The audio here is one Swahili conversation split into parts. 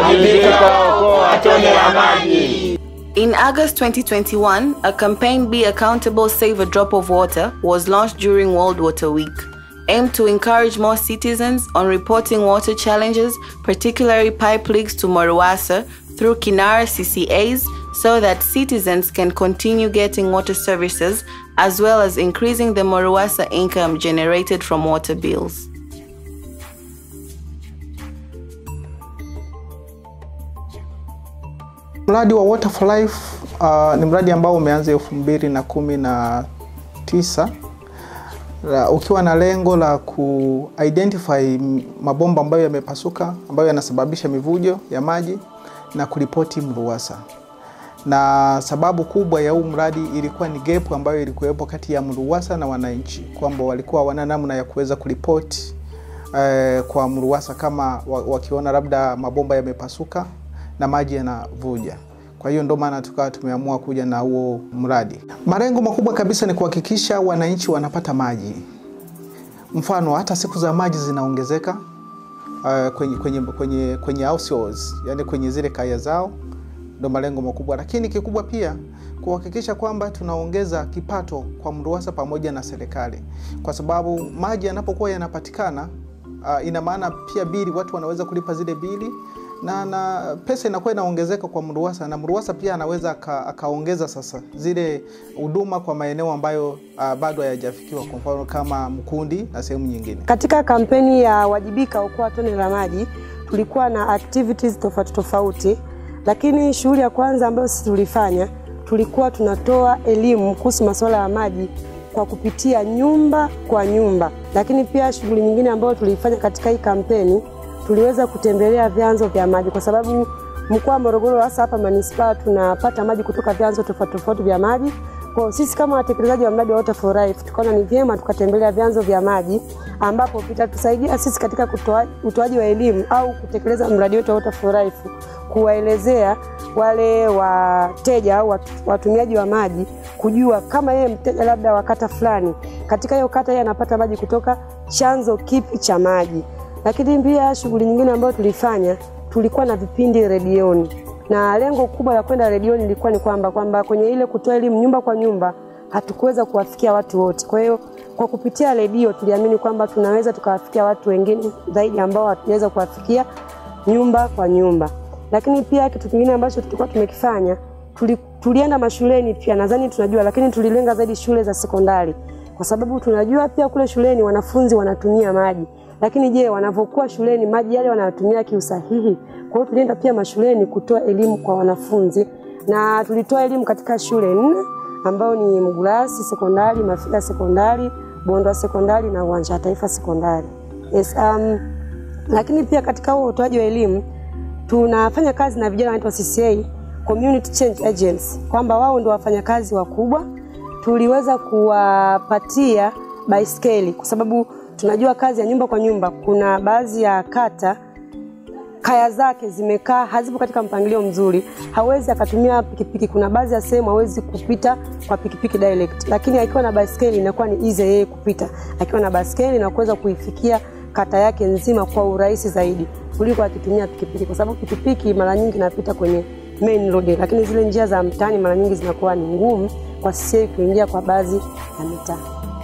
Wajibika, okoa tone la maji. In August 2021, a campaign Be Accountable Save a Drop of Water was launched during World Water Week, aimed to encourage more citizens on reporting water challenges, particularly pipe leaks to Moruwasa through Kinara CCAs so that citizens can continue getting water services as well as increasing the Moruwasa income generated from water bills. Mradi wa Water for Life uh, ni mradi ambao umeanza elfu mbili na kumi na tisa la- ukiwa na lengo la ku identify mabomba ambayo yamepasuka ambayo yanasababisha mivujo ya maji na kuripoti MRUWASA. Na sababu kubwa ya huu mradi ilikuwa ni gap ambayo ilikuwepo kati ya MRUWASA na wananchi, kwamba walikuwa wana namna ya kuweza kuripoti eh, kwa MRUWASA kama wa- wakiona labda mabomba yamepasuka na maji yanavuja. Kwa hiyo ndio maana tukawa tumeamua kuja na huo mradi. Malengo makubwa kabisa ni kuhakikisha wananchi wanapata maji. Mfano hata siku za maji zinaongezeka uh, kwenye, kwenye, kwenye, kwenye households, yani kwenye zile kaya zao, ndo malengo makubwa, lakini kikubwa pia kuhakikisha kwamba tunaongeza kipato kwa MRUWASA pamoja na serikali, kwa sababu maji yanapokuwa yanapatikana uh, ina maana pia bili, watu wanaweza kulipa zile bili na, na pesa inakuwa inaongezeka kwa MRUWASA na MRUWASA pia anaweza aka- akaongeza sasa zile huduma kwa maeneo ambayo uh, bado hayajafikiwa, kwa mfano kama Mkundi na sehemu nyingine. Katika kampeni ya Wajibika Okoa Tone la Maji tulikuwa na activities tofauti tofauti, lakini shughuli ya kwanza ambayo sisi tulifanya tulikuwa tunatoa elimu kuhusu masuala ya maji kwa kupitia nyumba kwa nyumba, lakini pia shughuli nyingine ambayo tulifanya katika hii kampeni tuliweza kutembelea vyanzo vya maji kwa sababu mkoa wa Morogoro hasa hapa manispaa tunapata maji kutoka vyanzo tofauti tofauti vya maji. Kwa hiyo sisi kama watekelezaji wa mradi wa Water for Life tukaona ni vyema tukatembelea vyanzo vya maji ambapo vitatusaidia sisi katika kutoa- utoaji wa elimu au kutekeleza mradi wetu wa Water for Life, kuwaelezea wale wateja au watu- watumiaji wa maji kujua kama yeye mteja labda wa kata fulani, katika hiyo kata yeye anapata maji kutoka chanzo kipi cha maji. Lakini pia shughuli nyingine ambayo tulifanya, tulikuwa na vipindi redioni, na lengo kubwa la kwenda redioni lilikuwa ni kwamba kwamba kwenye ile kutoa elimu nyumba kwa nyumba hatukuweza kuwafikia watu wote. Kwa hiyo kwa kupitia redio tuliamini kwamba tunaweza tukawafikia watu wengine zaidi ambao hatuweza kuwafikia nyumba kwa nyumba. Lakini pia kitu kingine ambacho tulikuwa tumekifanya tuli, tulienda mashuleni pia, nadhani tunajua, lakini tulilenga zaidi shule za sekondari, kwa sababu tunajua pia kule shuleni wanafunzi wanatumia maji, lakini je, wanavyokuwa shuleni maji yale wanatumia kiusahihi? Kwa hiyo tulienda pia mashuleni kutoa elimu kwa wanafunzi, na tulitoa elimu katika shule nne ambao ni Mgulasi sekondari, Mafika sekondari, Bondwa sekondari na Uwanja wa Taifa sekondari. Yes, um, lakini pia katika huo utoaji wa elimu tunafanya kazi na vijana wanaitwa CCA, Community Change Agents, kwamba wao ndio wafanyakazi wakubwa. Tuliweza kuwapatia baiskeli kwa sababu tunajua kazi ya nyumba kwa nyumba, kuna baadhi ya kata kaya zake zimekaa hazipo katika mpangilio mzuri, hawezi akatumia pikipiki. Kuna baadhi ya sehemu hawezi kupita kwa pikipiki direct, lakini akiwa na baiskeli inakuwa ni easy yeye kupita akiwa na baiskeli na kuweza kuifikia kata yake nzima kwa urahisi zaidi kuliko akitumia pikipiki, kwa sababu pikipiki mara nyingi inapita kwenye main road, lakini zile njia za mtaani mara nyingi zinakuwa ni ngumu kwa sisi kuingia kwa baadhi ya mitaa.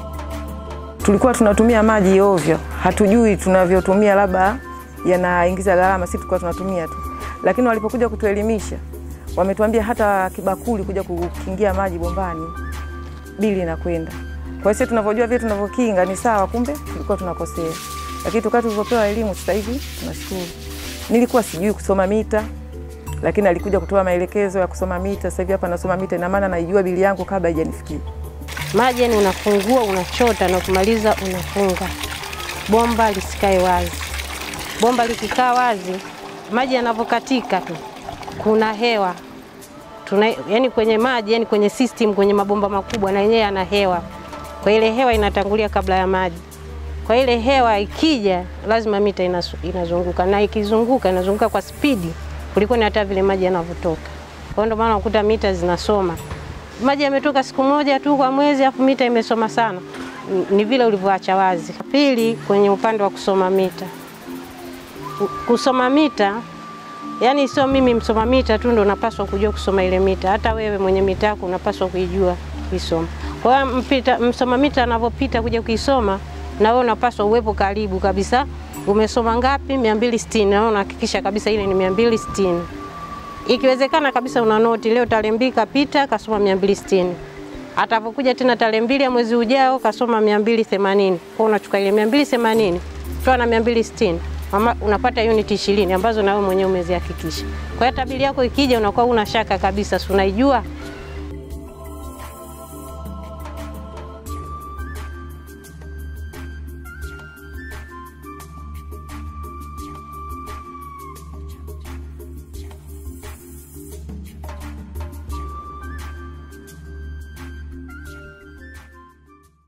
tulikuwa tunatumia maji ovyo, hatujui tunavyotumia, labda yanaingiza gharama, sisi tulikuwa tunatumia tu, lakini walipokuja kutuelimisha wametuambia hata kibakuli kuja kukingia maji bombani bili inakwenda. Kwa hiyo sisi tunavyojua vile tunavyokinga ni sawa, kumbe tulikuwa tunakosea, lakini tukaa tulivyopewa elimu sasa hivi tunashukuru. Nilikuwa sijui kusoma mita, lakini alikuja kutoa maelekezo ya kusoma mita. Sasa hivi hapa nasoma mita, ina maana naijua bili yangu kabla haijanifikia. Maji yani unafungua unachota na ukimaliza unafunga. Bomba lisikae wazi. Bomba likikaa wazi, maji yanavyokatika tu, kuna hewa tuna, yani kwenye maji yani kwenye system kwenye mabomba makubwa na yenyewe yana hewa, kwa ile hewa inatangulia kabla ya maji. Kwa ile hewa ikija, lazima mita inasu- inazunguka, na ikizunguka inazunguka kwa spidi kuliko ni hata vile maji yanavyotoka. Kwa hiyo ndio maana unakuta mita zinasoma maji yametoka siku moja tu kwa mwezi, afu mita imesoma sana. Ni- Ni vile ulivyoacha wazi. Pili, kwenye upande wa kusoma mita, Ku- kusoma mita Yaani sio mimi msoma mita tu ndo napaswa kujua kusoma ile mita, hata wewe mwenye mita yako unapaswa kuijua kuisoma. Kwa hiyo mpita msoma mita anavyopita kuja kuisoma, na wewe unapaswa uwepo karibu kabisa. Umesoma ngapi? 260 na wewe unahakikisha kabisa ile ni 260. Ikiwezekana kabisa una noti leo tarehe mbili kapita kasoma 260. Atapokuja tena tarehe mbili ya mwezi ujao kasoma 280. Kwa unachukua ile 280 toa na 260. Mama, unapata unit 20 ambazo na wewe mwenyewe umezihakikisha. Kwa hiyo tabiri yako ikija unakuwa una shaka kabisa, si unaijua